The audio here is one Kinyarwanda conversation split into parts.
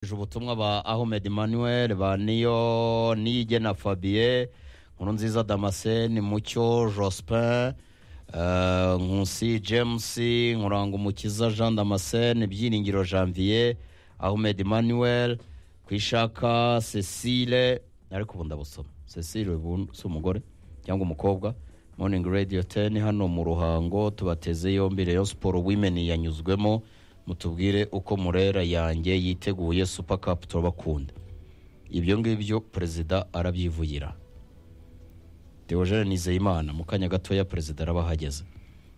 bakurikije ubutumwa ba ahmed manuel ba niyo niyigena fabien nkuru nziza damascene mucyo jospin eh, nkusi james nkurangumukiza jean damascene byiringiro janvier ahmed manuel kwishaka cecile ariko ubu ndabusoma cecile ubu si umugore cyangwa umukobwa morning radio 10 hano mu ruhango tubateze yombi rayon sport women yanyuzwemo mutubwire uko murera yanjye yiteguye super cup turabakunda ibyo ngibyo perezida arabyivugira Theogene Nizeyimana mu kanya gatoya perezida arabahageze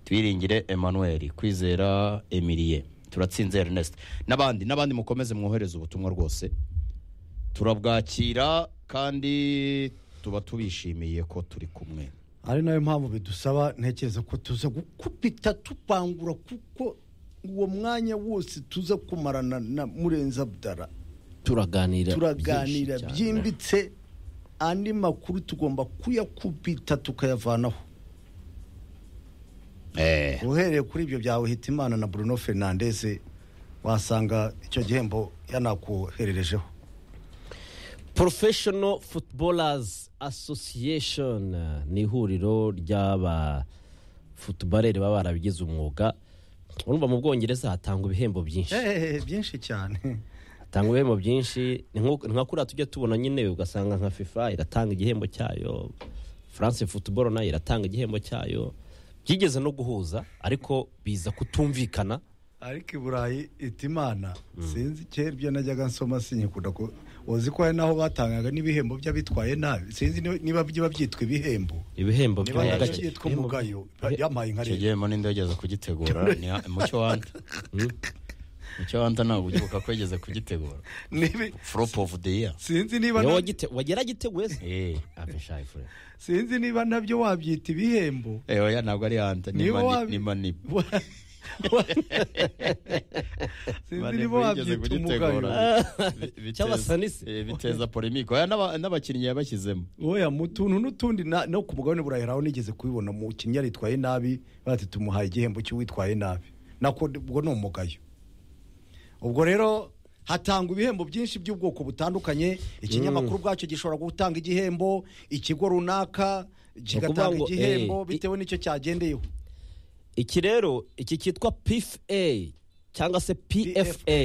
twiringire Emmanuel kwizera Emilie turatsinze Ernest n'abandi n'abandi mukomeze mwohereze ubutumwa rwose turabwakira kandi tuba tubishimiye ko turi kumwe ari nayo mpamvu bidusaba ntekereza ko tuza gukubita tupangura kuko uwo mwanya wose tuza kumarana na murenza budara turaganira turaganira byinshi cyane. byimbitse andi makuru tugomba kuyakubita tukayavanaho eh uhereye kuri ibyo byawe hitimana na bruno fernandez wasanga icyo gihembo yanakohererejeho professional footballers association eh, ni ihuriro ry'aba futubarere baba barabigize umwuga urumva mu bwongereza hatangwa ibihembo byinshi Eh, byinshi cyane hatangwa ibihembo byinshi ni nko- ni nka kuriya tujya tubona nyine ugasanga nka fifa iratanga igihembo cyayo france football nayo iratanga igihembo cyayo byigeze no guhuza ariko biza kutumvikana ariko i burayi hitimana sinzi kera ibyo najyaga nsoma sinyikunda ko uzi ko hari n'aho batangaga n'ibihembo by'abitwaye nabi sinzi niba- niba biba byitwa ibihembo ibihembo niba by'umugayo. nabyo byitwa umugayo yampaye nka icyo rero gihembo ninde wigeze kugitegura ni mucyo wanta mucyo wanta ntabwo ugibuka ko yigeze kugitegura Nibi- flop of the year sinzi niba Niwe na- wagite- wagera giteguye se eh Ave shayi fure. sinzi niba nabyo wabyita ibihembo eh oya ntabwo ari hanta ni Niba mani wabi- ni mani Wa- wa- sinzi niba wabyita umugayo Cy'abasanisi. biteza polemique oya n'aba- n'abakinnyi yabashyizemo oya mu tuntu n'utundi na- no ku mugabane buraheraho nigeze kubibona mu kinyari yitwaye nabi bati tumuhaye igihembo cy'uwitwaye nabi nako ubwo ni umugayo ubwo rero hatangwa ibihembo byinshi by'ubwoko butandukanye ikinyamakuru ubwacyo gishobora gutanga igihembo ikigo runaka ukuvuga kigatanga ngo, igihembo eh, bitewe n'icyo cyagendeyeho iki rero iki cyitwa pfa cyangwa se pfa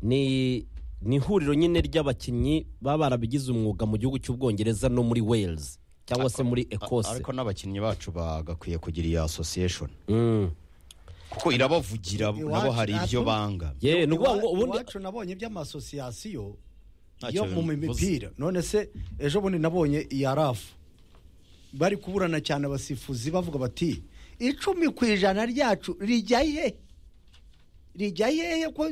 ni ni ihuriro nyine ry'abakinnyi baba barabigize umwuga mu gihugu cy'ubwongereza no muri wales cyangwa se muri ekose ariko n'abakinnyi bacu bagakwiye kugira iyi association Mm. kuko irabavugira nabo Iwacu- hari ibyo natwe- banga yewe ni ukuvuga ngo Iwa- ubundi iwacu nabonye iby'amasosiyasiyo Ntacyo yo mu bivuze. mipira none se ejo bundi nabonye iya rafu bari kuburana cyane abasifuzi bavuga bati icumi ku ijana ryacu rijya hehe rijya hehe ko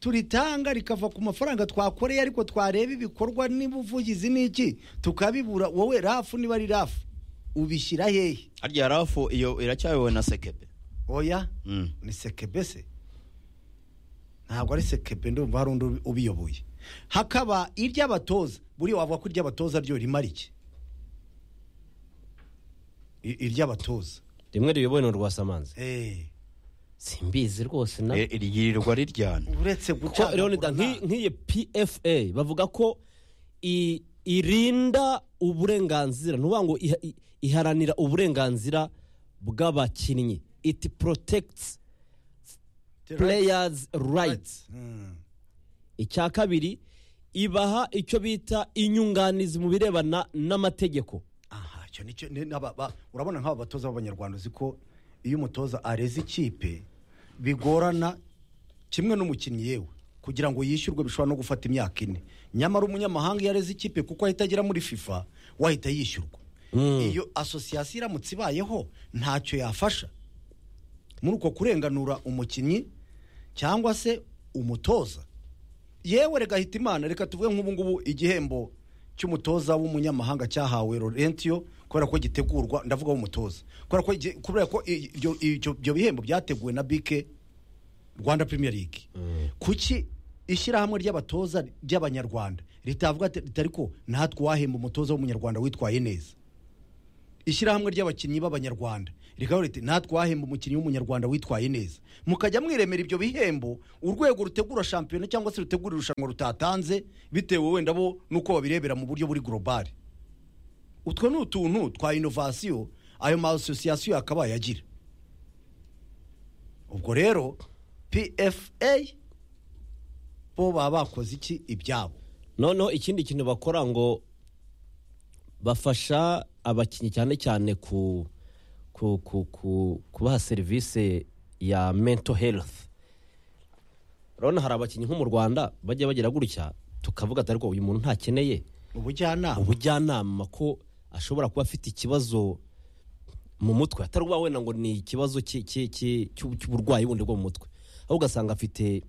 turitanga rikava ku mafaranga twakoreye ariko twareba ibikorwa n'ubuvugizi n'iki tukabibura wowe rafu niba ari rafu ubishyira hehe harya rafu iyo iracyayobowe na sekebe oya Mm. ni sekebe se ntabwo ari sekebe ndumva hari undi ubi- ubiyoboye hakaba iry'abatoza buriya wavuga ko iry'abatoza ryo rimara iki I- iry'abatoza rimwe riyobowe ni urwasamanzi Eh, simbizi rwose na Eh, ryirirwa riryana uretse ko Leonid gucagagura nki- nta- nk'iyi pfa bavuga ko i- irinda uburenganzira ntuvuga ngo iha- i- iharanira uburenganzira bw'abakinnyi it protects players rights Mm. icya kabiri ibaha icyo bita inyunganizi mu birebana n'amategeko aha icyo nicyo ni- n'aba- ba- urabona nk'aba batoza b'abanyarwanda uzi ko iyo umutoza areze ikipe bigorana kimwe n'umukinnyi yewe kugira ngo yishyurwe bishobora no gufata imyaka ine nyamara umunyamahanga iyo areze ikipe kuko ahita agera muri fifa wahita yishyurwa iyo asosiyasiyo iramutse ibayeho ntacyo yafasha muri uko kurenganura umukinnyi cyangwa se umutoza yewe reka hita imana reka tuvuge nk'ubu ngubu igihembo cy'umutoza w'umunyamahanga cyahawe Laurentio kubera ko gitegurwa ndavuga w'umutoza kubera ko igi- kubera ko i- ibyo- ibyo ibyo bihembo byateguwe na bike rwanda premier league kuki ishyirahamwe ry'abatoza ry'abanyarwanda ritavuga ati- riti ariko natwe uwahemba umutoza w'umunyarwanda witwaye neza ishyirahamwe ry'abakinnyi b'abanyarwanda reka riti natwahemba umukinnyi w'umunyarwanda witwaye neza mukajya mwiremera ibyo bihembo urwego rutegura shampiyona cyangwa se rutegura irushanwa rutatanze bitewe wenda bo n'uko babirebera mu buryo buri global utwo ni utuntu twa inovasiyo ayo ma asosiyasiyo yakabaye agira ubwo rero pfa bo baba bakoze iki ibyabo noneho ikindi kintu bakora ngo bafasha abakinnyi cyane cyane ku ku ku ku kubaha serivisi ya mento herifu urabona hari abakinnyi nko mu rwanda bajya bagira gutya tukavuga ati ariko uyu muntu ntakeneye ubujyanama ubujyanama ko ashobora kuba afite ikibazo mu mutwe atari ukuvuga wenda ngo ni ikibazo cy'i- cy'i- cy'i- cy'u- cy'uburwayi bundi bwo mu mutwe ahubwo ugasanga afite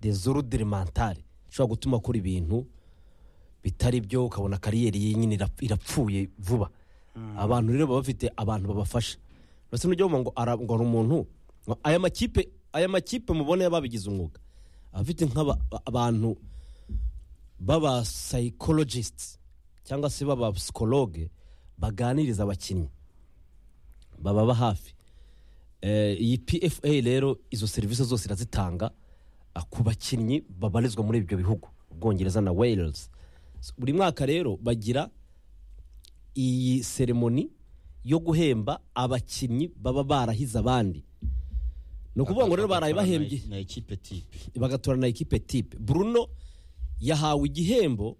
dezorudire mentale ishobora gutuma akora ibintu bitari byo ukabona kariyeri ye nyine irap- irapfuye vuba abantu rero baba bafite abantu babafasha uretse n'ujya wumva ngo ara- ngo hari umuntu ngo aya makipe aya makipe mubona babigize umwuga aba afite nk'abantu baba psychologists cyangwa se baba psychologue baganiriza abakinnyi bababa hafi Eh, iyi pfa rero izo serivisi zose irazitanga ah, ku bakinnyi babarizwa muri ibyo bihugu ubwongereza na wales So, buri mwaka rero bagira iyi seremoni yo guhemba abakinnyi baba barahize abandi ni ukuvuga ngo rero baraye bahembye na ekipe tipe bagatora na ekipe tipe bruno yahawe igihembo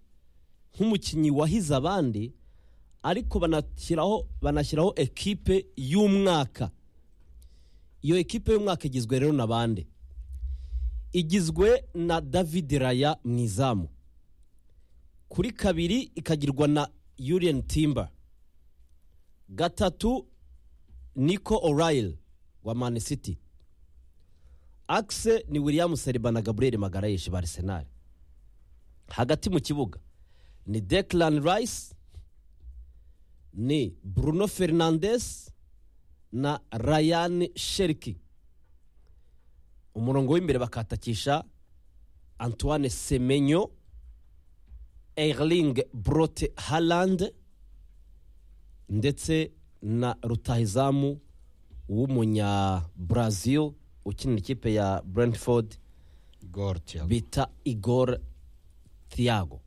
nk'umukinnyi wahize abandi ariko banashyiraho banashyiraho ekipe y'umwaka iyo ekipe y'umwaka igizwe rero na bande igizwe na david raya mu izamu kuri kabiri ikagirwa na yuriyeni timba gatatu niko orayili wa mani siti akise ni william seriba na gaburiyeri magarayishi ba arisenali hagati mu kibuga ni declan rice ni bruno fernandes na ryan sheriki umurongo w'imbere bakatakisha antoine semenyo erling brote haland ndetse na rutahizamu w'umunyabrazil ukinira ikipe ya brentford gorti bita igor thiago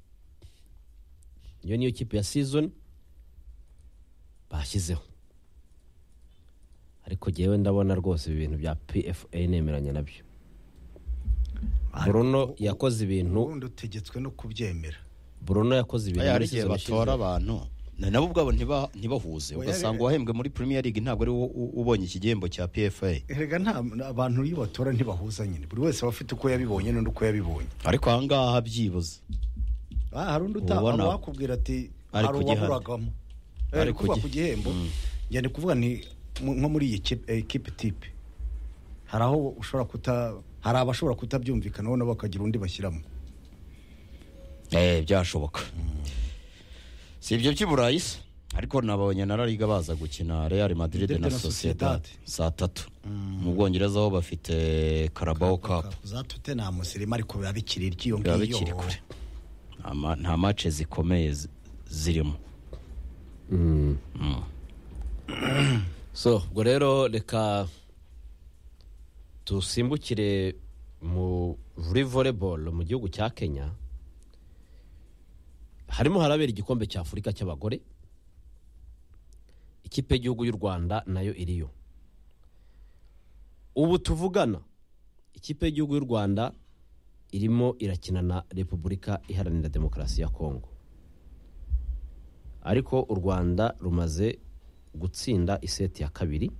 iyo niyo kipe ya season bashyizeho ariko jyewe ndabona rwose ibi bintu bya pfa nemeranya nabyo bruno yakoze ibintu ubundi utegetswe no kubyemera bruno yakoze ibintu hari muri igihe season batora abantu na- nabo ubwabo ntiba- ntibahuze Oya, ugasanga rero. uwahembwe muri premier league ntabwo ari wo- u- ubonye iki gihembo cya pfa erega nta abantu iyo batora ntibahuza nyine buri wese aba afite uko yabibonye n'undi uko yabibonye ariko ahangaha byibuze Ah, hari undi Ubona- utabona wakubwira ati Ari hari kugihana. uwaburagamo Ari ari kuvuga kugi- ku gihembo njya ndi kuvuga ni mu- nko muri iyi kipe- eh, kipe tipe hari aho ushobora kuta hari abashobora kutabyumvikanaho nabo bakagira undi bashyiramo eh byashoboka si ibyo by'i burayi se ariko nabonye na lariga baza gukina real madrid Madrid na na sociedad Sociedad. saa tatu mu bwongereza aho bafite carabao cup za tute nta musirimu ariko biba bikiri iry'iyo biba ngiyo bikiri kure Nta ma- nta mace zikomeye zi- zirimo so ubwo rero reka dusimbukire mu muri volleyball mu gihugu cya kenya harimo harabera igikombe cya afurika cy'abagore ikipe y'igihugu y'u rwanda nayo iriyo ubu tuvugana ikipe y'igihugu y'u rwanda irimo irakina na repubulika iharanira demokarasi ya kongo ariko u rwanda rumaze gutsinda iseti ya kabiri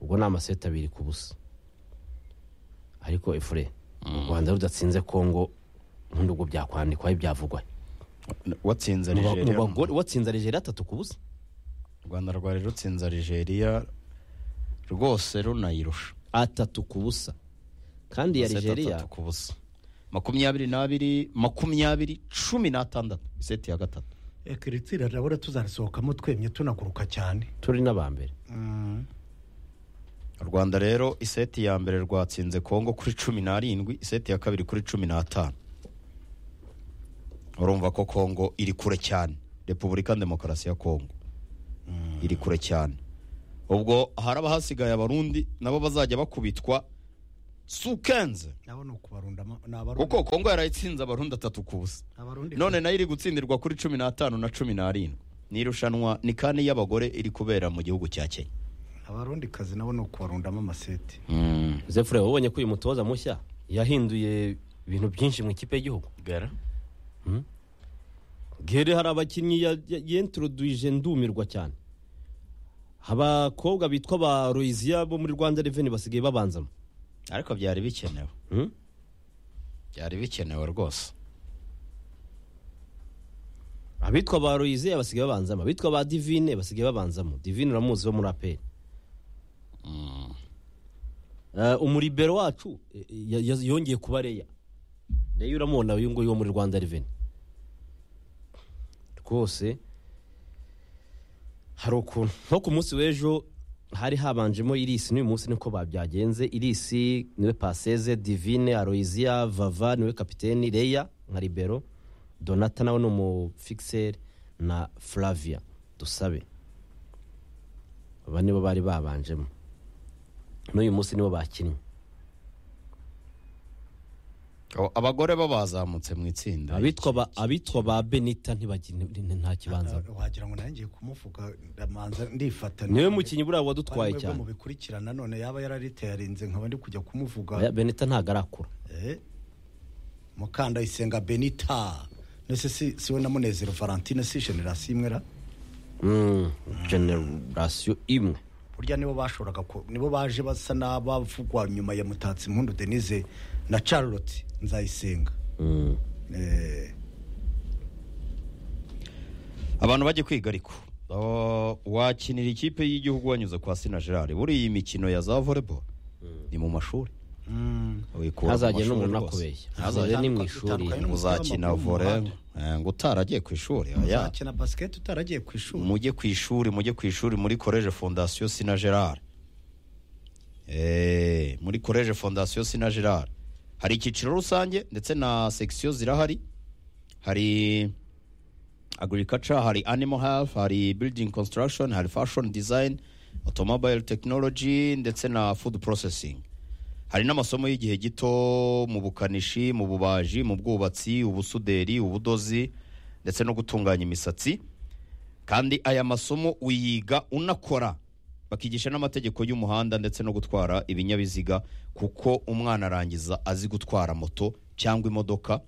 ubwo ni amaseti abiri ku busa ariko efure u rwanda rudatsinze kongo ubundi ubwo byakwandikwaho ibyavugwa watsinze Mu ba- mu nigeria bagore watsinze nigeria atatu ku busa u rwanda rwari rutsinze nigeria rwose runayirusha atatu ku busa kandi iya Amaseti nigeria atatu ku busa makumyabiri n'abiri makumyabiri cumi n'atandatu iseti ya gatatu reka iri tsinda ndabona tuzarisohokamo twemye tunaguruka cyane turi n'aba mbere u rwanda rero iseti ya mbere rwatsinze kongo kuri cumi n'arindwi iseti ya kabiri kuri cumi n'atanu urumva ko kongo iri kure cyane repubulika demokarasi ya kongo iri kure cyane ubwo haraba hasigaye abarundi nabo bazajya bakubitwa sukenze nabo ni ukubarunda ama- ni abarundi kuko kongo yarayitsinze abarundi atatu ku busa abarundi none nayo iri gutsindirwa kuri cumi n'atanu na cumi n'arindwi ni irushanwa ni kandi y'abagore iri kubera mu gihugu cya kenya abarundi kazi nabo ni ukubarundamo amaseti zefure wabonye ko uyu mutoza mushya yahinduye ibintu byinshi mu ikipe y'igihugu gara gere hari abakinnyi ya- ya- yentroduije ndumirwa cyane abakobwa bitwa ba royiziya bo muri rwanda reveni basigaye babanzamo ariko byari bikenewe Hmm? byari bikenewe rwose abitwa ba royiziya basigaye babanzamo abitwa ba divine basigaye babanzamo divine uramuzi wo muri aperi umuribero wacu eh, ya- ya- yongeye kuba reya reya uramubona uyu nguyu wo muri rwanda reveni rwose hari ukuntu nko ku munsi w'ejo hari habanjemo irisi n'uyu munsi niko babyagenze irisi niwe paseze divine aroyiziya vava niwe kapiteni reya nka libero donata nawe ni umufikiseri na flavia dusabe aba nibo bari babanjemo n'uyu munsi nibo bakinnye O, abagore bo bazamutse mu itsinda abitwa ba abitwa ba benita ntibagi- nti- nta kibanza wagira ngo nanjye kumuvuga ndamanza ndifata niwe mukinnyi buriya wadutwaye Ariko mwebwe cyane mubikurikirana none yaba yararitayarinze nkaba ndi kujya kumuvuga Oya, benita ntabwo arakura Eh, mukandayisenga benita nese si siwe na munezero valentine si generasiyo imwe ra Mm, generasiyo imwe burya nibo bashoboraga ku- nibo baje basa n'abavugwa nyuma ya mutatsi impundu denise na charlotte nzayisenga Mm. Eh, abantu bajye kwiga ariko O, wakinira ikipe y'igihugu wanyuze kwa sina gerard buriya iyi mikino ya za volleyball ni mu mashuri mm, Uyikura mu ntazagire mashuri n'umuntu rwose. akubeshya Ntazagire azajya ni mu n'umutwe- ishuri utandukanye n'umutwe uzakina w'amaguru mu vore muhanda. ngo utaragiye ku ishuri oya uzakina basiketi utaragiye ku ishuri mujye ku ishuri mujye ku ishuri muri koleje fondasiyo sina gerard Eh, muri koleje fondasiyo sina gerard hari icyiciro rusange ndetse na sekisiyo zirahari hari agriculture hari animal health hari building construction hari fashion design automobile technology ndetse na food processing hari n'amasomo y'igihe gito mu bukanishi mu bubaji mu bwubatsi ubusuderi ubudozi ndetse no gutunganya imisatsi kandi aya masomo uyiga unakora bakigisha n'amategeko y'umuhanda ndetse no gutwara ibinyabiziga kuko umwana arangiza azi gutwara moto cyangwa imodoka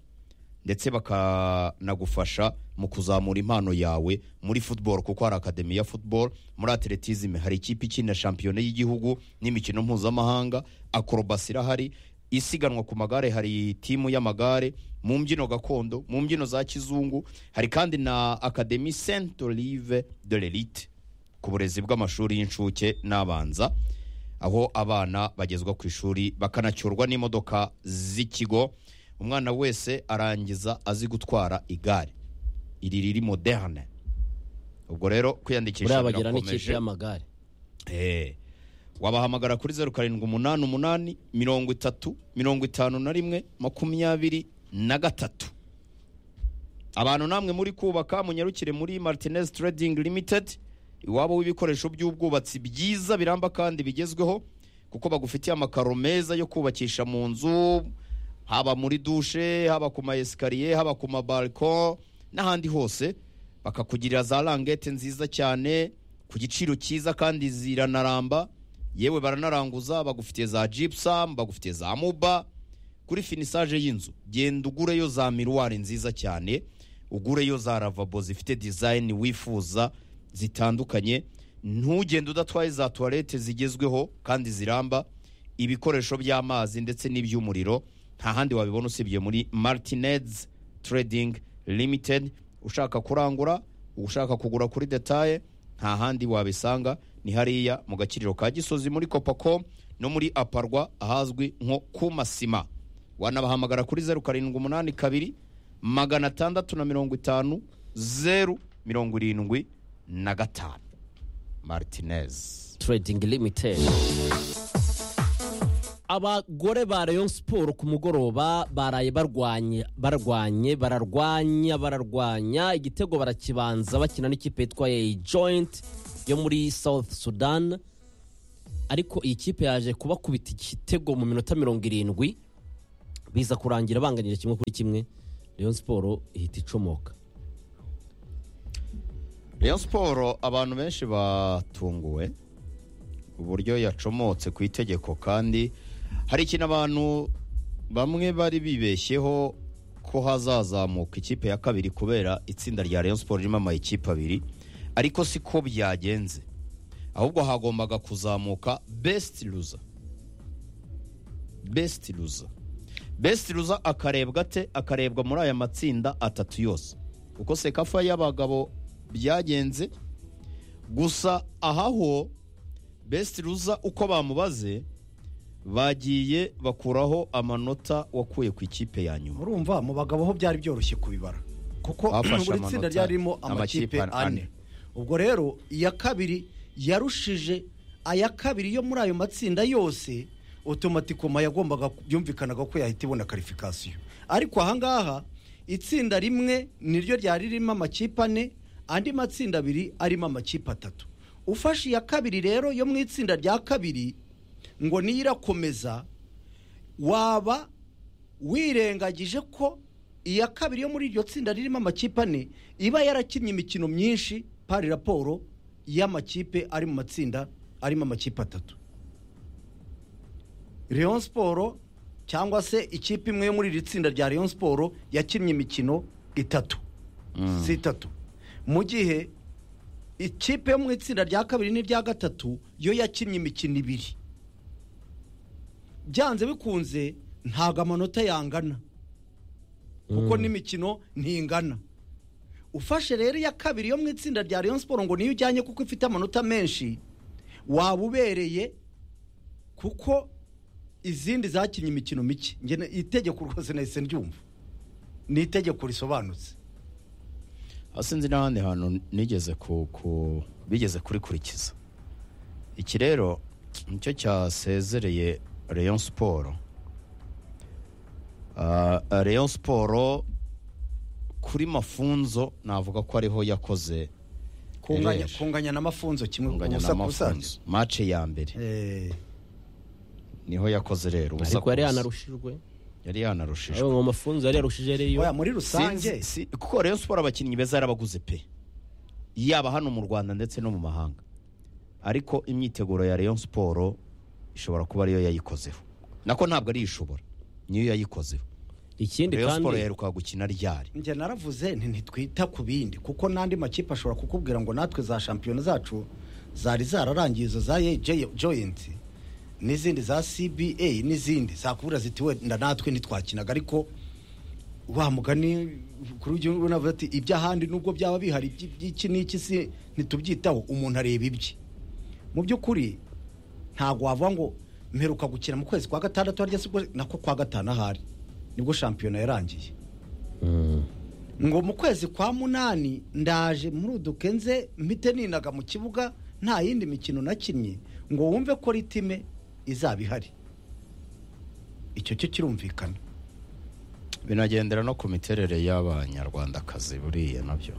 ndetse bakanagufasha mu kuzamura impano yawe muri football kuko hari akademi ya football muri atletism hari ikipe ikina shampiyona y'igihugu n'imikino mpuzamahanga akorobasi irahari isiganwa ku magare hari timu y'amagare mu mbyino gakondo mu mbyino za kizungu hari kandi na akademi saint olive de l'elite ku burezi bw'amashuri y'incuke n'abanza aho abana bagezwa ku ishuri bakanacyurwa n'imodoka z'ikigo umwana wese arangiza azi gutwara igare iri riri moderne ubwo rero kwiyandikisha buriya bagira n'ikipe birakomeje y'amagare Eh, wabahamagara kuri zeru karindwi umunani umunani mirongo itatu mirongo itanu na rimwe makumyabiri na gatatu abantu namwe muri kubaka munyarukire muri martinez trading limited iwabo w'ibikoresho by'ubwubatsi byiza biramba kandi bigezweho kuko bagufitiye amakaro meza yo kubakisha mu nzu haba muri dushe haba ku ma esikariye haba ku mabariko n'ahandi hose bakakugirira za rangete nziza cyane ku giciro cyiza kandi ziranaramba yewe baranaranguza bagufitiye za gypsum bagufitiye za muba kuri finisage y'inzu genda ugureyo za miruwari nziza cyane ugureyo za ravabo zifite dizayini wifuza zitandukanye ntugende udatwaye za tuwarete zigezweho kandi ziramba ibikoresho by'amazi ndetse n'iby'umuriro nta handi wabibona usibye muri martinez trading limited ushaka kurangura ushaka kugura kuri detaye nta handi wabisanga ni hariya mu gakiriro ka gisozi muri kopacom no muri aparwa ahazwi nko ku masima wanabahamagara kuri zeru karindwi umunani kabiri magana atandatu na mirongo itanu zeru mirongo irindwi na gatanu martinez trading limited abagore ba rayon siporo ku mugoroba baraye barwanye barwanye bararwanya bararwanya igitego barakibanza bakina n'ikipe yitwa eyi joyinti yo muri south sudan ariko iyi kipe yaje kubakubita igitego mu minota mirongo irindwi biza kurangira banganyije kimwe kuri kimwe rayon siporo ihita icomoka Rayon siporo abantu benshi batunguwe uburyo yacomotse ku itegeko kandi hari ikintu abantu bamwe bari bibeshyeho ko hazazamuka ikipe ya kabiri kubera itsinda rya Rayon siporo ririmo amayikipe abiri ariko siko byagenze ahubwo hagombaga kuzamuka besiti ruza besiti ruza besiti ruza akarebwa ate akarebwa muri aya matsinda atatu yose kuko sekafa y'abagabo byagenze gusa ahaho besiti ruza uko bamubaze bagiye bakuraho amanota wakuye ku ikipe ya nyuma murumva mu bagabo ho byari byoroshye kubibara kuko Bafashe buri tsinda amanota, ryarimo amakipe amakipe ane. ane ubwo rero iya kabiri yarushije aya kabiri yo muri ayo matsinda yose otomatikoma yagombaga byumvikanaga ko yahita ibona karifikasiyo ariko ahangaha itsinda rimwe niryo ryari ririmo amakipe ane andi matsinda abiri arimo amakipe atatu ufashe iya kabiri rero yo mu itsinda rya kabiri ngo niyo irakomeza waba wirengagije ko iya kabiri yo muri iryo tsinda ririmo amakipe ane iba yarakinnye imikino myinshi pari raporo y'amakipe ari mu matsinda arimo amakipe atatu Rayon siporo cyangwa se ikipe imwe yo muri iri tsinda rya Rayon siporo yakinnye imikino itatu si itatu mu gihe ikipe yo mu itsinda rya kabiri n'irya gatatu yo yakinnye imikino ibiri byanze bikunze ntabwo amanota yangana kuko n'imikino ntingana ufashe rero iya kabiri yo mu itsinda rya Rayon siporo ngo niyo ujyanye kuko ifite amanota menshi waba ubereye kuko izindi zakinnye imikino mike Njye na- itegeko rwose nahise ryumva ni itegeko risobanutse sinzi n'ahandi hantu nigeze ku ku- bigeze kurikurikiza iki rero nicyo cyasezereye Rayon siporo Ah, Rayon siporo kuri mafunzo navuga ko ariho yakoze kunganya, ereri. kunganya n'amafunzo kimwe kunganya ubusa na ku busa. mafunzo mace ya mbere Eh, niho yakoze rero ubusa ariko ku yari busa. yanarushijwe yari yanarushijwe ayo mu mafunzo yari yarushije rero oya, muri rusange Sinzi- si- kuko rero siporo abakinnyi beza yarabaguze pe yaba hano mu rwanda ndetse no mu mahanga ariko imyiteguro ya rayon siporo ishobora kuba ariyo yayikozeho nako ntabwo ari ishobora niyo yayikozeho ikindi rayon siporo kandi yaheruka gukina ryari njye naravuze nti ntitwita ku bindi kuko n'andi makipe ashobora kukubwira ngo natwe za shampiyona zacu zari zararangiye izo za AJ joyinti n'izindi za cba n'izindi zakubwira ziti wenda natwe ntitwakinaga ariko wa mugani kuri ujya unavuga ati iby'ahandi nubwo byaba bihari iby- iby'iki n'iki si ntitubyitaho umuntu areba ibye mu by'ukuri ntabwo wavuga ngo mperuka gukina mu kwezi kwa gatandatu harya si ubwo- nako kwa gatanu ahari nibwo shampiyona yarangiye ngo mu kwezi kwa munani ndaje muri uduke nze mpite ninaga mu kibuga nta yindi mikino nakinnye ngo wumve ko ritime izaba ihari icyo cyo kirumvikana binagendera no ku miterere y'abanyarwandakazi buriya nabyo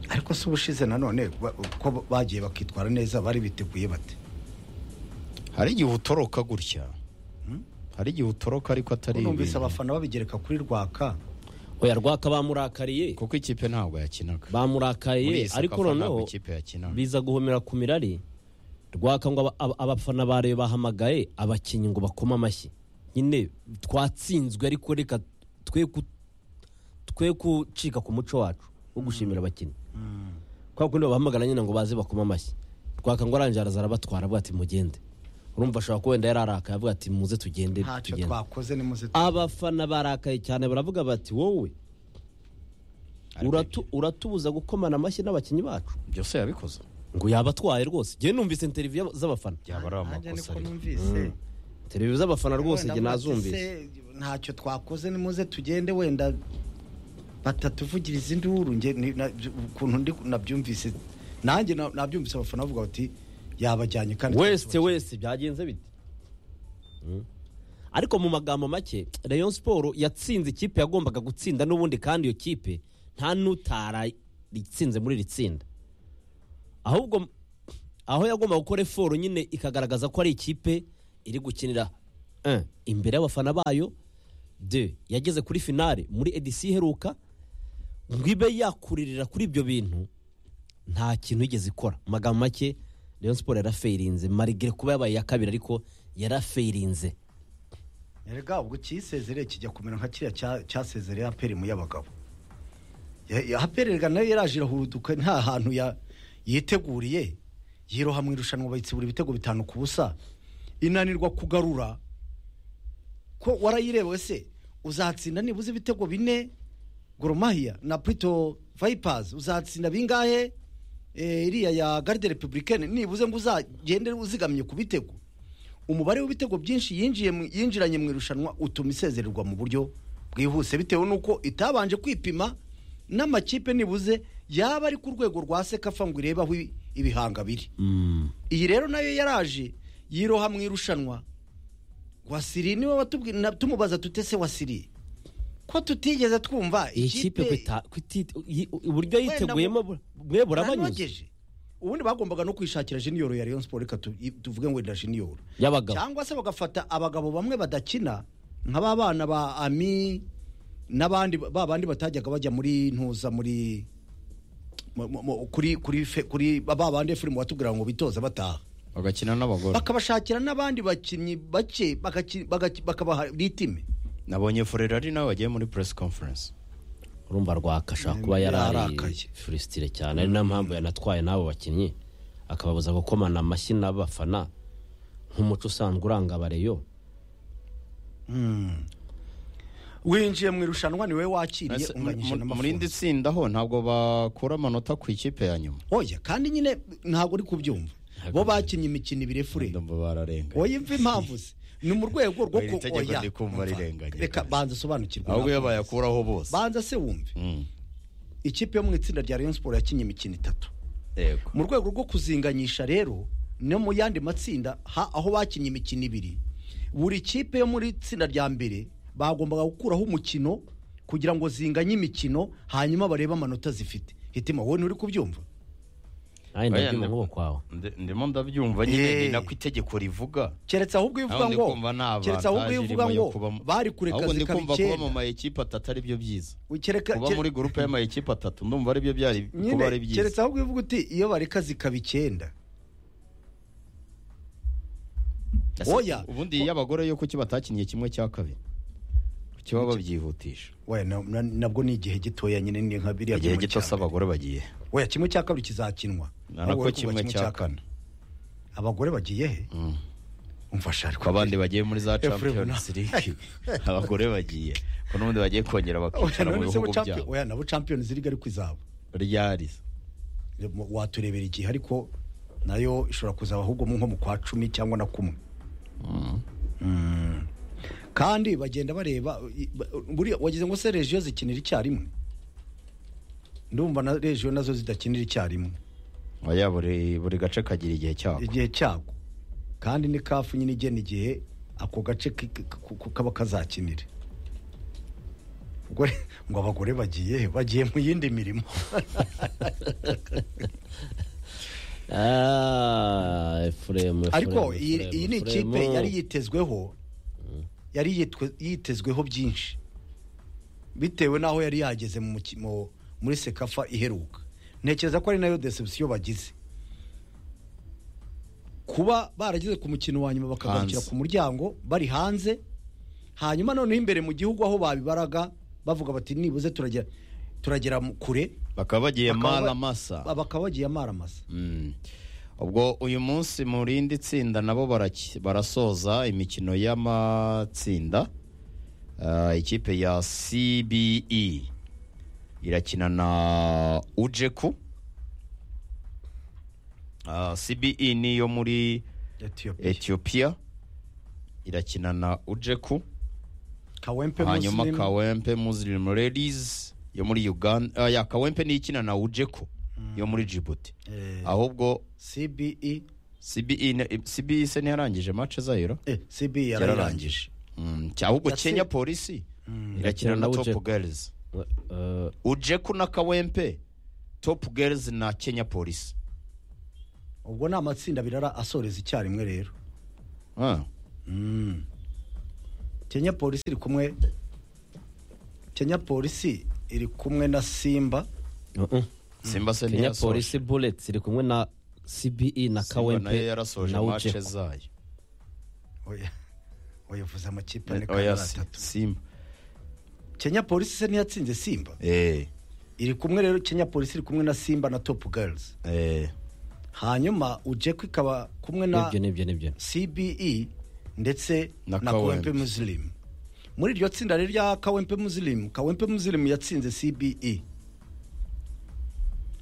ariko si ubushize nanone ba- uko bagiye bakitwara neza bari biteguye bate hari igihe utoroka gutya hari igihe utoroka ariko atari numvise ibintu. abafana babigereka kuri rwaka oya rwaka bamurakariye kuko ikipe ntabwo yakinaga Muri iyi bamurakariye sakafa ariko ntabwo noneho ikipe yakinaga. biza guhomera ku mirari rwaka ngo aba- aba- abafana ba rayo bahamagaye abakinnyi ngo bakome amashyi nyine twatsinzwe ariko reka twe ku- twe gucika ku muco wacu wo gushimira abakinnyi kwa kundi babahamagara nyine ngo baze bakome amashyi rwaka ngo arangiye araza arabatwara avuga ati mugende urumva ashobora kuba wenda yararakaye avuga ati muze tugende ntacyo tugende twakoze nimuze abafana barakaye cyane baravuga bati wowe uratu- uratubuza gukomana amashyi n'abakinnyi bacu byose yabikoze ngo yabatwaye rwose njye numvise interiviyo z'abafana byaba ari amakosa ariko. numvise interiviyo z'abafana rwose njye Wenda nazumvise murate se, ntacyo twakoze nimuze tugende wenda batatuvugiriza induru nge ni- na- ukuntu ndi nabyumvise nanjye na- nabyumvise abafana bavuga bati yabajyanye kandi wese wese byagenze bite ariko mu magambo make rayon siporo yatsinze ikipe yagombaga gutsinda n'ubundi kandi iyo kipe nta n'utararitsinze muri iri tsinda ahubwo aho yagomba gukora eforo nyine ikagaragaza ko ari ikipe iri gukinira un, imbere y'abafana bayo de yageze kuri finale muri edisi iheruka ngo ibe yakuririra kuri ibyo bintu nta kintu yigeze ikora Mu magambo make rayon siporo yarafeirinze marigire kuba yabaye iya kabiri ariko yarafeirinze erega ubwo cyisezereye kijya kumera nka kiriya cya- cyasezereye aperi mu y'abagabo Ya- ya- aperi erega nayo yaraje irahuruduka nta hantu ya- yiteguriye yiroha mu irushanwa bayitsibura ibitego bitanu ku busa inanirwa kugarura ko warayirewe se uzatsinda nibuze ibitego bine goromahiya na purito vayipazi uzatsinda bingahe Eh, iriya ya garde republicaine nibuze ngo uzagende uzigamye ku bitego umubare w'ibitego byinshi yinjiye mu- yinjiranye mu irushanwa utuma isezererwa mu buryo bwihuse bitewe n'uko itabanje kwipima n'amakipe nibuze yaba ari ku rwego rwa sekafa ngo irebe aho ibi- ibihanga biri iyi rero nayo yaraje yiroha mu irushanwa wasiri niwe watubwi- na- tumubaza tutese wasiri ko tutigeze twumva iyi kipe ko ita- ko iti- yi- uburyo yiteguyemo bu- mwe burabanyuze nanogeje ubundi bagombaga no kwishakira jiniyoro ya rayon siporo reka tu- i- tuvuge ngo wenda jiniyoro y'abagabo cyangwa se bagafata abagabo bamwe badakina nka ba bana ba ami n'abandi ba bandi batajyaga bajya muri ntuza muri mu- mu- mu- kuri kuri fe- kuri ba ba bandi efurimu watubwira ngo bitoza bataha bagakina n'abagore bakabashakira n'abandi bakinnyi bake bagaki- bagaki- bakabaha ritime nabonye furerari nawe wagiye muri press conference urumva rwakashaka kuba yari ari Yararakaye. furusitire cyane ari nayo mpamvu yanatwaye n'abo bakinnyi akababuza gukomana amashyi n'abafana nk'umuco usanzwe uranga abareyo winjiye mu irushanwa niwe wakiriye Ese unganyije mu- mu- muri indi n'amafundi tsinda ho ntabwo bakura amanota ku ikipe ya nyuma oya kandi nyine ntabwo uri kubyumva bo bakinnye imikino ibiri fure Ndumva bararenga oya imva impamvu se ni mu rwego rwo Oya, iri ku tegeko ndi kumva umva, rirenganya. reka banza usobanukirwe ahubwo iyo nawe. bayakuraho bose banza se wumve Mm, ikipe yo mu itsinda rya rayon siporo yakinnye imikino itatu yego mu rwego rwo kuzinganyisha rero no mu yandi matsinda ha- aho bakinnye imikino ibiri buri kipe yo muri itsinda rya mbere bagombaga gukuraho umukino kugira ngo zinganye imikino hanyuma barebe amanota zifite hitima wowe nturi kubyumva nawe Oya, nda- ndabyuma nk'uwo kwawe ndi- ndimo ndabyumva nyine Eh. ni nako itegeko rivuga keretse ahubwo iyo uvuga Aho ndi ngo kumva nta keretse ahubwo avantage iyo uvuga irimo ngo yo kubamo. bari kureka ahubwo ndi zikaba kumva kuba mu icyenda ma ekipe atatu ari byo byiza kereka kuba muri gurupe y'ama ekipe atatu ndumva ari byo byari kuba ari nyine keretse byiza ahubwo uvuga uti iyo bareka zikaba icyenda Ese oya. ubundi y'abagore yo kuki batakinye kimwe cya kabiri kuki baba babyihutisha we na- na- nabwo ni igihe gitoya nyine ni nka biriya igihe kimwe gito cya se mbere. abagore bagiye oya kimwe cya kabiri kizakinwa Na nako Ahubwo uri kimwe kuvuga cya kane abagore bagiye he umfasha ariko ko abandi bagiye muri za Efuremu champions league abagore bagiye ko n'ubundi bagiye kongera Oya, bakicara mu none se bihugu bo champion- byabo oya nabo champions league ariko izaba ryarize Mu- waturebera igihe ariko nayo ishobora kuzaba ahubwo mu nko mu kwa cumi cyangwa na kumwe Mm. kandi bagenda bareba i- ba- buriya wagize ngo se regiyo zikinira icyarimwe ndumva na regiyo nazo zidakinira icyarimwe oya buri buri gace kagira igihe cyako igihe cyako kandi ni kafu nyine igena igihe ako gace ki- ki- ku- ku- kaba kazakinira Ubwo re- ngo abagore bagiye he? bagiye mu yindi mirimo Ah, Efuremu, ariko Efuremu, iyi iyi ni Efuremu, ikipe Efuremu. yari yitezweho yari yitwe- yitezweho byinshi bitewe n'aho yari yageze mu muki- mu- muri sekafa iheruka ntekereza ko ari nayo deception bagize kuba barageze ku mukino wa nyuma bakagarukira Hanze. ku muryango bari hanze hanyuma noneho imbere mu gihugu aho babibaraga bavuga bati nibuze turagera turagera mu- kure bakaba bagiye Bakaba- maramasa bakaba bagiye amaramasa Mm. ubwo uyu munsi mu rindi tsinda nabo baraki- barasoza imikino y'amatsinda Ah, ikipe ya cbe irakina na ujeku Ah, cbe ni iyo muri Ethiopia etiyopiya irakina na ujeku Kawempe hanyuma Muslim. kawempe muslim ladies yo muri uganda Ah, ya kawempe ni ikina na ujeku yo muri jibuti Eh, ahubwo CBE CBE ne- CBE se ntiyarangije mace zayo eh sibi yararangije yararangije Mm, cya- ahubwo Yatsi- kenya polisi irakina Irakina na na top Ujeku. girls Eh, ujeku na kawempe top girls na kenya polisi ubwo ni amatsinda birara asoreza icyarimwe rero Ah, kenya polisi iri kumwe kenya polisi iri kumwe na simba uh-uh. simba se kenya ntiyasoje. polisi buleti iri kumwe na cbe na Simba nayo kawempe yarasoje na mace ujeku zayo oya uyavuze amakipe ane kandi oya ari si- atatu simba kenya polisi se ntiyatsinze simba eh iri kumwe rero kenya polisi iri kumwe na simba na topu girls eh hanyuma ujeku ikaba kumwe na nibyo nibyo nibyo cbe ndetse Na na, Kawempe. kawempe muslim muri iryo tsinda rero rya kawempe muslim kawempe muslim yatsinze cbe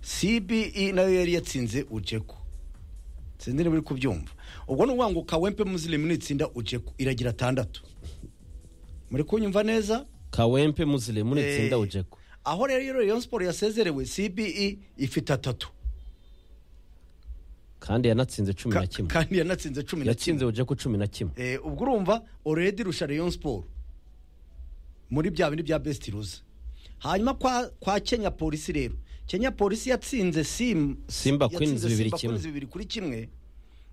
cbe nayo yari yatsinze ujeku sinzi niba uri kubyumva ubwo ni ukuvuga ngo kawempe muslim nitsinda ujeku iragira atandatu muri kunyumva neza kawempe muziremu Eh, nitsinda ujeku aho rero Rayon Sport yasezerewe cbe ifite atatu kandi yanatsinze cumi na Ka- kimwe kandi yanatsinze cumi na kimwe yatsinze ujeku cumi na kimwe Eh, ubwo urumva oredi irusha Rayon Sport muri bya bindi bya besiti ruza hanyuma kwa, kwa kenya polisi rero kenya polisi yatsinze sim, Simba yatsinze Queens bibiri Simba kimwe. Queens bibiri kuri kimwe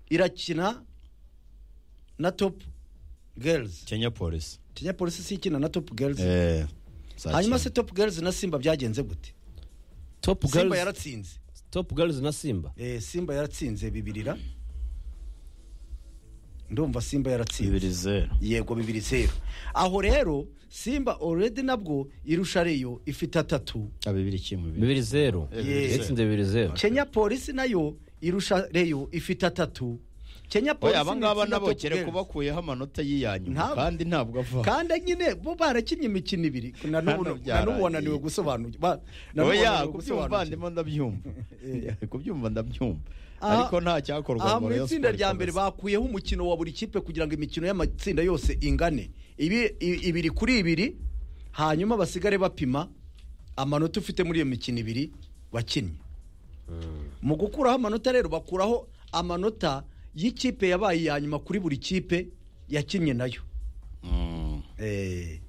irakina na top girls kenya polisi kenya polisi si ikina na top girls eh za hanyuma se Kenya. top girls na simba byagenze gute top simba girls yaratsinze top girls na simba eh, simba yaratsinze bibirira ndumva simba yaratsinze bibiri zeru yego bibiri zeru aho rero simba oredi nabwo irusha reyo ifite atatu Ah, bibiri kimwe bibiri bibiri zeru Eh, bibiri zeru. yatsinze bibiri zeru kenya polisi nayo irusha reyo ifite atatu kenya polisi oya abangaba ni itsinda nabo top kere girls. kubakuyeho amanota y'iyanyuma Ntabwo. kandi ntabwo ava kandi nyine bo barakinnye imikino ibiri na Hano n'ubu na n'ubu byarangiye. wananiwe gusobanukirwa ba- na n'ubu oya wananiwe kubyumva ndimo ndabyumva kubyumva ndabyumva Aha- ariko nta cyakorwa aha ngo mu Rayon itsinda Sport rya mbere ikomeze. bakuyeho umukino wa buri kipe kugira ngo imikino y'amatsinda yose ingane Ibi- i- ibiri kuri ibiri hanyuma basigare bapima amanota ufite muri iyo mikino ibiri wakinnye mu gukuraho amanota rero bakuraho amanota y'ikipe yabaye iya nyuma kuri buri kipe yakinnye nayo Mm, Eh,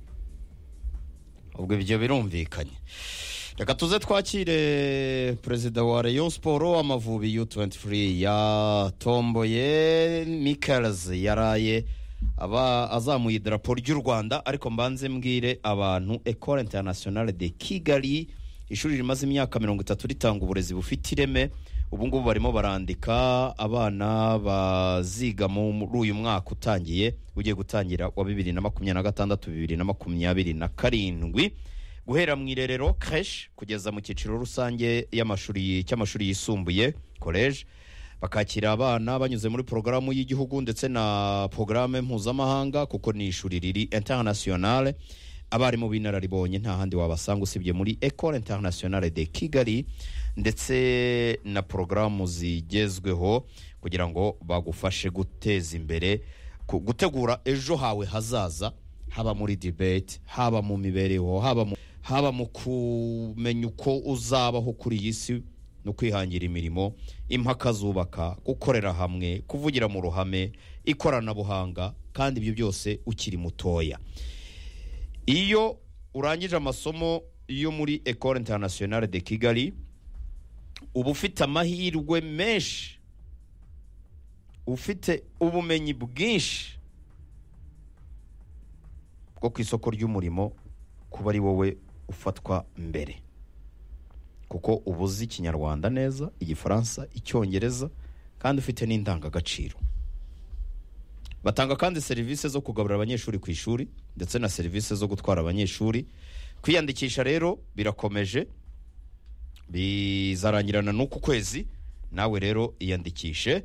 ubwo ibyo birumvikanye reka tuze twakire perezida wa Rayon Sport amavubi U23 yatomboye Michaels yaraye aba azamuye idarapo ry'u Rwanda ariko mbanze mbwire abantu Ecole Internationale de Kigali ishuri rimaze imyaka mirongo itatu ritanga uburezi bufite ireme ubu ngubu barimo barandika abana baziga muri uyu mwaka utangiye ugiye gutangira wa bibiri na makumyabiri na gatandatu bibiri na makumyabiri na karindwi guhera mu irerero creche kugeza mu cyiciro rusange y'amashuri cy'amashuri yisumbuye college bakakira abana banyuze muri porogaramu y'igihugu ndetse na porogaramu mpuzamahanga kuko ni ishuri riri internationale abarimu b'inararibonye nta handi wabasanga usibye muri Ecole Internationale de Kigali ndetse na porogaramu zigezweho kugira ngo bagufashe guteza imbere ku- gutegura ejo hawe hazaza haba muri debate haba mu mibereho haba mu haba mu kumenya uko uzabaho kuri iyi si no kwihangira imirimo impaka zubaka gukorera hamwe kuvugira mu ruhame ikoranabuhanga kandi ibyo byose ukiri mutoya iyo urangije amasomo yo muri Ecole Internationale de Kigali uba ufite amahirwe menshi ufite ubumenyi bwinshi bwo ku isoko ry'umurimo kuba ari wowe ufatwa mbere kuko uba uzi ikinyarwanda neza igifaransa icyongereza kandi ufite n'indangagaciro batanga kandi serivisi zo kugaburira abanyeshuri ku ishuri ndetse na serivisi zo gutwara abanyeshuri kwiyandikisha rero birakomeje bizarangirana n'uku kwezi nawe rero iyandikishe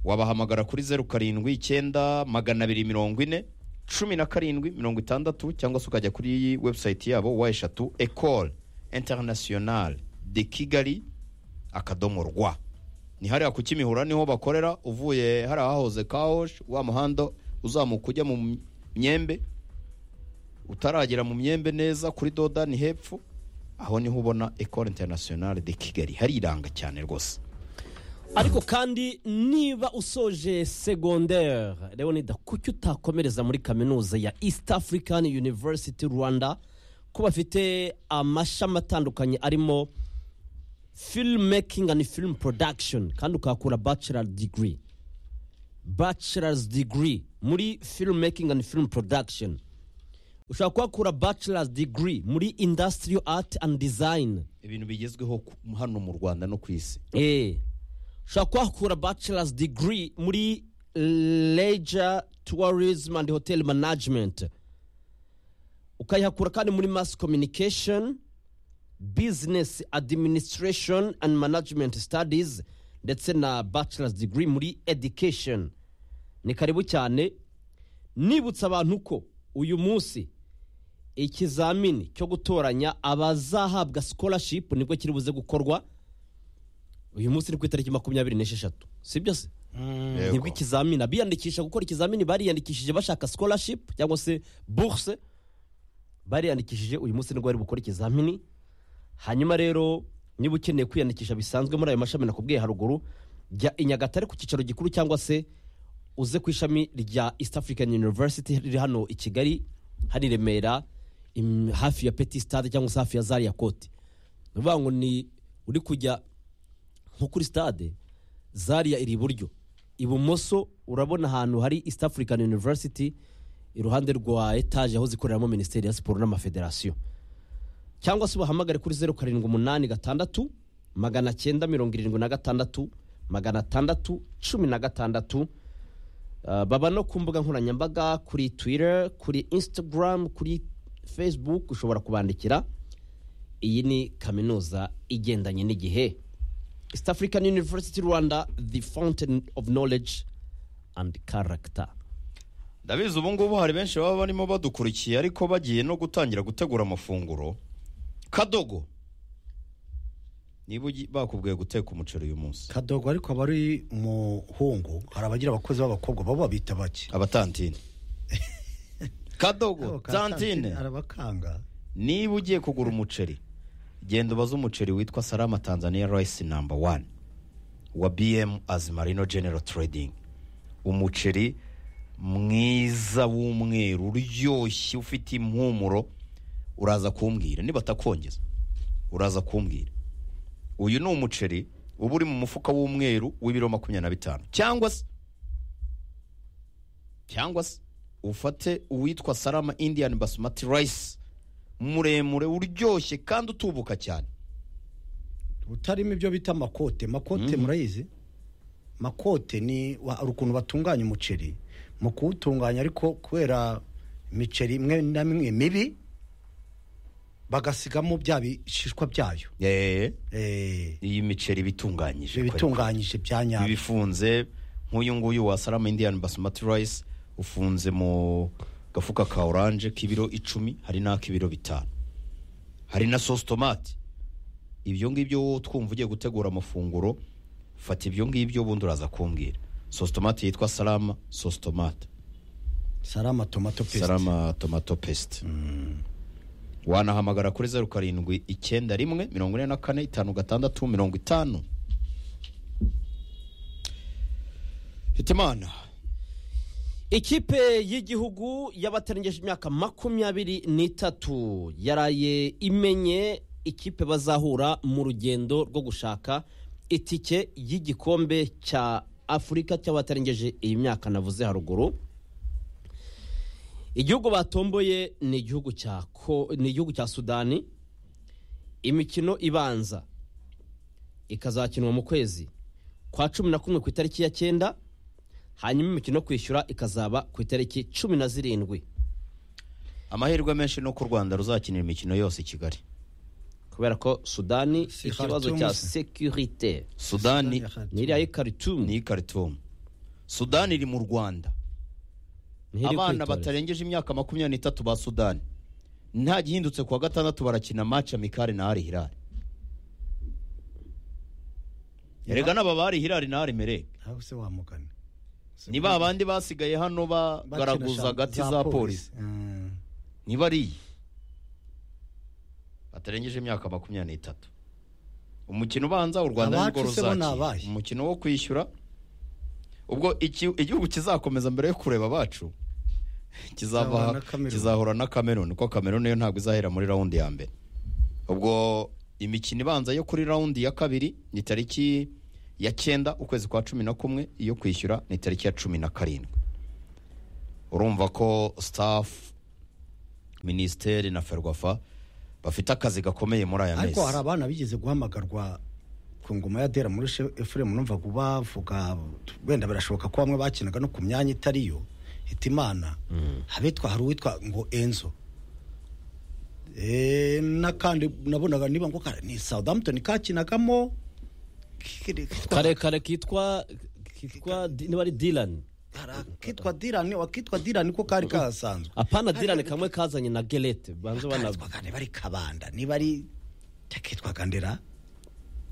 wabahamagara kuri zeru karindwi icyenda magana abiri mirongo ine cumi na karindwi mirongo itandatu cyangwa se ukajya kuri webusayiti yabo wa eshatu ecole internationale de kigali akadomo rwa ni hariya ku kimihura niho bakorera uvuye hariya hahoze kawosh wa muhanda uzamuka ujya mu myembe utaragera mu myembe neza kuri doda ni hepfo aho niho ubona ecole internationale de kigali hariranga cyane rwose ariko kandi niba usoje segonderi leonida kuki utakomereza muri kaminuza ya east african university rwanda ko bafite amashami atandukanye arimo film making and film production kandi ukahakura bachelor degree bachelor's degree muri film making and film production ushobora kuhakura bachelor's degree muri industrial art and design ibintu bigezweho ku- hano mu rwanda no ku isi Eh. ushobora kuhakura bachelor's degree muri leisure tourism and hotel management ukayihakura kandi muri mass communication business administration and management studies ndetse na bachelor's degree muri education ni karibu cyane nibutsa abantu ko uyu munsi ikizamini cyo gutoranya abazahabwa scholarship nibwo kiri buze gukorwa uyu munsi ni ku itariki makumyabiri n'esheshatu si byo se Yego. nibwo ikizamini abiyandikisha gukora ikizamini bariyandikishije bashaka scholarship cyangwa se bourse bariyandikishije uyu munsi nibwo bari bukora ikizamini hanyuma rero niba ukeneye kwiyandikisha bisanzwe muri ayo mashami nakubwiye haruguru jya i nyagatare ku cyicaro gikuru cyangwa se uze ku ishami rya east african university riri hano i kigali hari i remera im- hafi ya petit stade cyangwa se hafi ya zaria kote ni ukuvuga ngo ni uri kujya nko kuri stade zaria iri iburyo ibumoso urabona ahantu hari east african university iruhande rwa etaje aho zikoreramo minisiteri ya siporo n'amafederasiyo cyangwa se ubahamagare kuri zeru karindwi umunani gatandatu magana cyenda mirongo irindwi na gatandatu magana atandatu cumi na gatandatu Uh, baba no ku mbuga nkoranyambaga kuri twitter kuri instagram kuri facebook ushobora kubandikira iyi ni kaminuza igendanye n'igihe east african university rwanda the fountain of knowledge and character ndabizi ubu ngubu hari benshi baba barimo badukurikiye ariko bagiye no gutangira gutegura amafunguro kadogo niba ugi- bakubwiye guteka umuceri uyu munsi kadogo ariko aba ari umuhungu hari abagira abakozi b'abakobwa bo babita bake abatantine kadogo tantine arabakanga niba ugiye kugura umuceri genda ubaze umuceri witwa salama tanzania rice number one wa bm as marino general trading umuceri mwiza w'umweru uryoshye ufite impumuro uraza kumbwira nibatakongeza uraza kumbwira uyu ni umuceri uba uri mu mufuka w'umweru w'ibiro makumyabiri na bitanu cyangwa se cyangwa se ufate uwitwa salama indian basmati rice muremure uryoshye kandi utubuka cyane butarimo ibyo bita makote makote murayizi makote ni wa- hari ukuntu batunganya umuceri mu kuwutunganya ariko kubera imiceri imwe na mimwe mibi bagasigamo bya bishishwa byayo Eh, Eh, iyi miceri iba itunganyije ibi bitunganyije bya iba nyabyo ifunze nk'uyu nguyu wa salama indian basmati rice ufunze mu gafuka ka oranje k'ibiro icumi hari n'ak'ibiro bitanu hari na sosi tomati ibyo ngibyo wowe twumva ugiye gutegura amafunguro fata ibyo ngibyo ubundi uraza kumbwira sosi tomati yitwa salama sosi tomati sarama tomato paste salama tomato paste wanahamagara kuri zeru karindwi icyenda rimwe mirongo ine na kane itanu gatandatu mirongo itanu hitimana ikipe y'igihugu y'abatarengeje imyaka makumyabiri n'itatu yaraye imenye ikipe bazahura mu rugendo rwo gushaka itike y'igikombe cya afurika cy'abatarengeje iyi myaka navuze haruguru igihugu batomboye ni igihugu cya ko ni igihugu cya sudani imikino ibanza ikazakinwa mu kwezi kwa cumi na kumwe ku itariki ya cyenda hanyuma imikino yo kwishyura ikazaba ku itariki cumi na zirindwi amahirwe menshi ni uko u rwanda ruzakinira imikino yose i kigali kubera ko sudani Si ikibazo Khartoum cya se. sekirite sudani Sudani- ntiriya y'ikaritumu ni karitumu sudani iri mu rwanda abana batarengeje imyaka makumyabiri n'itatu ba sudani nta gihindutse ku wa gatandatu barakina maci amikari na ari hirari erega n'aba bari hirari na ari mereke aho se wamugana ni ba bandi basigaye hano bagaraguza agati za polisi Mm. niba ari iyi batarengeje imyaka makumyabiri n'itatu umukino ubanza u rwanda nirwo Abacu se bo ni ruzakira abahe? umukino wo kwishyura ubwo iki- igihugu kizakomeza mbere yo kureba abacu Kizahura kizaba na Cameroon. kizahura na kameruni kuko kameruni yo ntabwo izahera muri rawundi ya mbere ubwo imikino ibanza yo kuri rawundi ya kabiri ni tariki ya cyenda ukwezi kwa cumi na kumwe iyo kwishyura ni tariki ya cumi na karindwi urumva ko staff minisiteri na ferwafa bafite akazi gakomeye muri aya mezi ariko hari abana bigeze guhamagarwa ku ngoma ya dera muri She- efuremu numvaga bavuga wenda birashoboka ko bamwe bakinaga no ku myanya itari yo hitimana habitwa hari uwitwa ngo enzo Eh, n'akandi nabonaga niba ngo kare ni southampton kakinagamo karekare kitwa kitwa di- niba ari dilani hari akitwa dirani akitwa dirani ko kari kahasanzwe apana dilani kamwe kazanye na gerete banze bana Akitwaga niba ari kabanda niba ari akitwaga ndera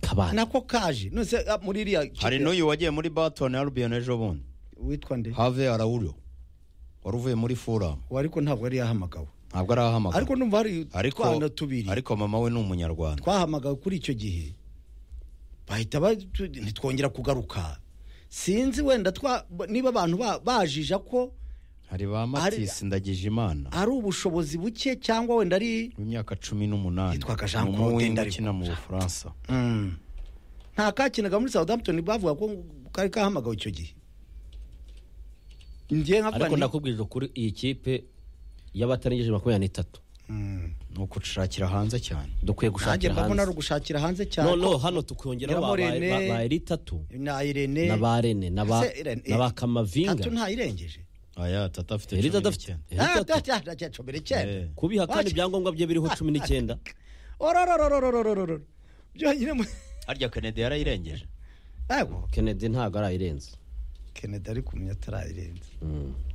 kabana nako kaje nose ah, muri iriya hari n'uyu wagiye muri batoni arubiyoni ejo bundi witwa nde have arawuro wari uvuye muri furamu uwo ariko ntabwo yari yahamagawe ntabwo arahamagara ariko numva hari ariko utwana tubiri ariko mama we ni umunyarwanda twahamagawe kuri icyo gihe bahita batu- ntitwongera kugaruka sinzi wenda twa niba abantu ba- bajija ko hari ba matisi ndagije imana ari ubushobozi buke cyangwa wenda ari w'imyaka cumi n'umunani Yitwaga Jean Ni Claude umuhinde Ndarikwa. ukina mu bufaransa Mm. nta kakinaga muri southampton bavuga ko kari kahamagawe icyo gihe njye nka Fanny- ariko ndakubwirije kuri iyi kipe y'abatarengije makumyabiri n'itatu Mm. ni ukushakira hanze cyane dukwiye nanjye gushakira mbabona ari hanze ugushakira hanze cyane noneho hano tukongeraho ba- ba- Nyirabamurene, ba- ba eritatu na irene na ba rene na ba Ese Irene- na ba tatu kamavinga ntayirengeje aya tata afite Erita cumi adafite n'icyenda Erita adafite- acomera icyenda Eh. kubiha kandi ibyangombwa bye biriho cumi n'icyenda orororororororororo byonyine mu- harya kennedy yarayirengeje Ego, kennedy ntabwo arayirenza kennedy ari kumenya atarayirenza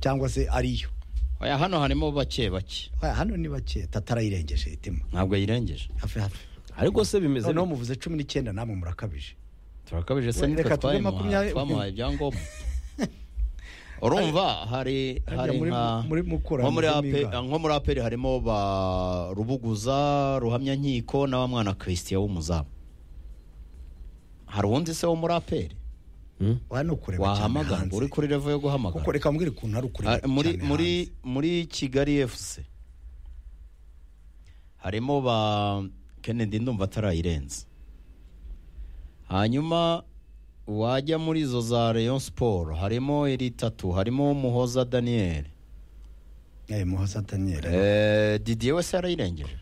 cyangwa se ariyo aya hano harimo bake bake Oya, hano ni bake tatarayirengeje itima ntabwo yayirengeje hafi hafi ariko se bimeze noneho muvuze cumi n'icyenda namwe murakabije turakabije se Reka nitwe tube twayimuha- makumyabiri- twamuhaye ibyangombwa urumva hari Harya hari muri- nka muri Mukura nko muri hamezemo ape- ingahe? nko muri aperi harimo ba rubuguza ruhamyankiko na wa mwana christian w'umuzamu hari uwundi se wo muri aperi Hmm? Oya, ni ukureba cyane wahamagarwa uri hanze kuri revo yo kuko guhamagara reka mbwire ukuntu ari Ah, ukureba muri cyane muri hanze. muri kigali fc harimo ba kennedy ndumva atarayirenze hanyuma wajya muri izo za rayon sport harimo iri tatu harimo muhoza daniel Eh, muhoza daniel eh, didier wese yarayirengeje didier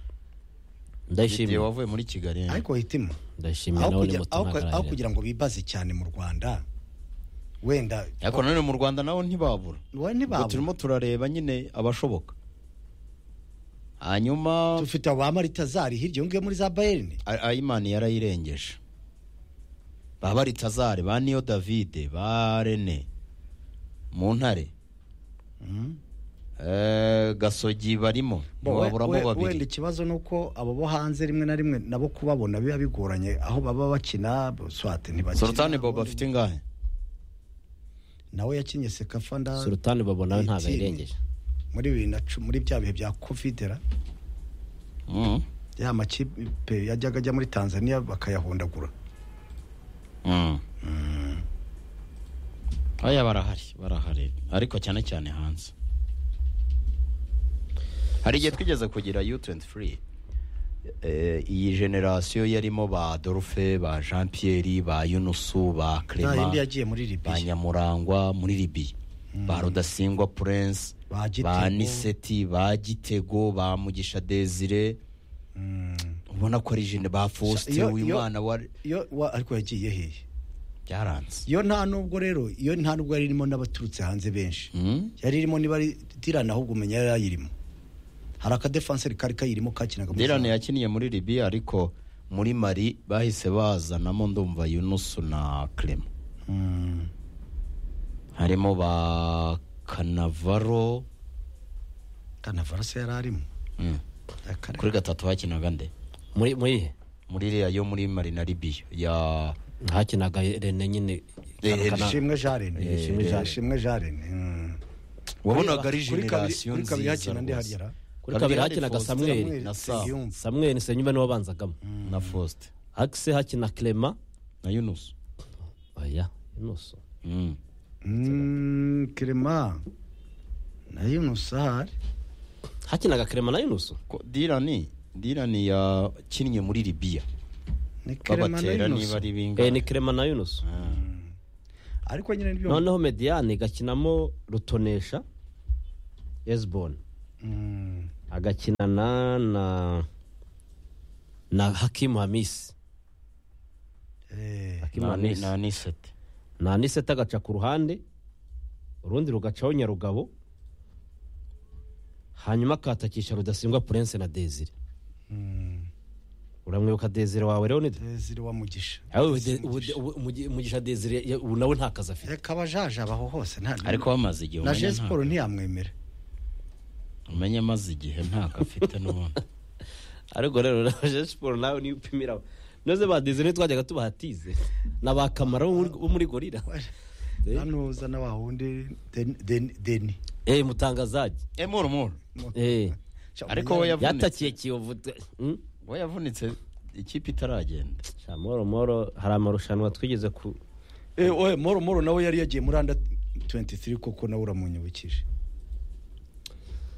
ndayishimiye wavuye muri kigali ariko hitima ndayishimiye aho nawe ni kugira- muto aho ntabwo ku- aho arayirenza kugira ngo bibaze cyane mu rwanda wenda ariko nanone mu rwanda nabo ntibabura wowe ubwo ntibabura. turimo turareba nyine abashoboka hanyuma dufite abamaritazari hirya yungiye muri za bayerine A- ayimani yarayirengeje ba baritazari ba niyo davide ba rene mu ntare Eh, gasogi barimo ntiwaburamo We- we- wenda babiri ikibazo ni uko abo bo hanze rimwe na rimwe nabo kubabona biba bigoranye aho baba bakina swate ntibakina sultani bobo afite ingahe nawe yakinye sekafa nda surutani babo nawe ntabwo Eighteen. ayirengeje muri bibiri na cumi muri bya bihe bya covidera Mm, ya makipe yajyaga ajya muri tanzania bakayahondagura mm. aya barahari barahari ariko cyane cyane hanze hari igihe twigeze kugira u23 Eh, iyi generasiyo yarimo ba dorufe ba jean pierre ba yunusu ba nta yindi clement yagiye muri ba libiya nyamurangwa muri libiya ba rudasingwa prince Ba Gitego. ba niseti ba gitego ba mugisha desire ubona ko ari jene ba faustin Iyo- wimana wa iyo wa- ariko yagiye hehe byaranze iyo nta nubwo rero iyo nta nubwo yari irimo n'abaturutse hanze benshi Mm? yari irimo niba ari dirani ahubwo umenya yari yayirimo hari akadefanseri kari kayirimo kakinaga muri dirane zamu. yakiniye muri libiya ariko muri mari bahise bazanamo ndumva yunusu na clement Mm. harimo ba kanavaro kanavaro se yari arimo Mm. Akare- kuri gatatu hakinaga nde muri muri he muri iriya yo muri mari na libiya ya hakinaga rene nyine Eh, Kana- ishimwe jarene Eh, Ishimwe Jean- ishimwe jarene mm. wabonaga ari Kuri kabiri- generasiyo kuri kabiri nziza hakina ndi rwose. hariya ra? kuri kabiri hakinaga Faustin samweli na Sam Nsengiyumva. samweli senyumba niwe wabanzagamo na faustin akise hakina kerema na yunusi oya inusu Mm. Mm, kerema na yunusa ahari hakinaga kerema na yunusu ko dirani dirani yakinnye muri libiya ni kerema na babatera niba yunusa ari eh ni bingana kerema na yunusu ariko nyine nibyo noneho mediyani igakinamo rutonesha eziboni Mm, agakinana na na hakimu hamisi eh, hakimu Na ni- hamisi na nisete na aniseta agaca ku ruhande urundi rugacaho nyarugabo hanyuma akatakisha rudasimbwa purense na desire mm. uramwibuka desire wawe rero ni Desire wa mugisha Aho ubu De- ubu De- ubu Mugi- mugisha desire ya- ubu nawe nta kazi afite reka abajaje abaho hose nta ariko bamaze igihe na umenya jesiporo ntiyamwemera nta- umenya amaze igihe ntabwo afite n'ubundi ariko rero na siporo nawe niyo upimira noze ba desire twajyaga tubahatize na ba kamara bo muri- bo muri gorira Eh. hano uzana wa wundi deni- deni deni eh mutangazaji emuru muru eh Sha, Ariko umunya- we yav- Yavunitse. yatakiye kiyovu de- Hmm? we yavunitse ikipe itaragenda Sha, moro moro hari amarushanwa twigeze ku Eh, oye moro moro nawe yari yagiye muri anda 23 koko nawe uramunyibukije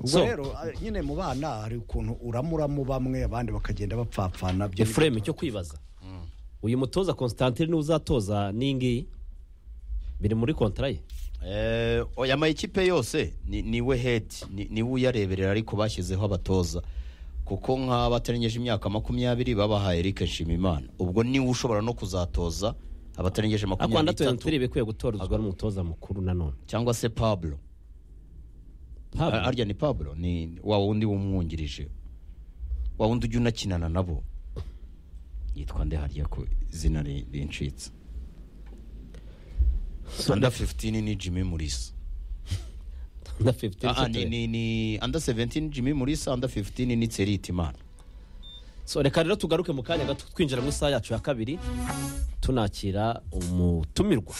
ubwo So. rero eh, nyine mu bana hari ukuntu uramuramo bamwe abandi bakagenda bapfapfana byo ni- efuremu cyo kwibaza uyu mutoza constantine niwe uzatoza n'ingiyi biri muri kontara ye Eh, oya ama ekipe yose ni- niwe hedi niwe uyareberera ariko bashyizeho abatoza kuko nk'abatarengeje imyaka makumyabiri babahaye Eric Nshimiyimana ubwo niwe ushobora no kuzatoza abatarengeje ariko anda makumyabiri tuwentiri n'itatu bikwiye gutorezwa n'umutoza mukuru nanone cyangwa se pablo Pablo, Ah, harya ni pablo ni wa wundi wumwungirije wa wundi ujya unakinana nabo yitwa nde harya ku izina ri- rincitse under 15 ni jimmy murisa na 15 Ah, ah, ni, ni, Saturday. ni under 17 Jimmy Mulisa under 15 ni Tseriti Imana so reka rero tugaruke mu kanya gato twinjira mu isaha yacu ya kabiri tunakira umutumirwa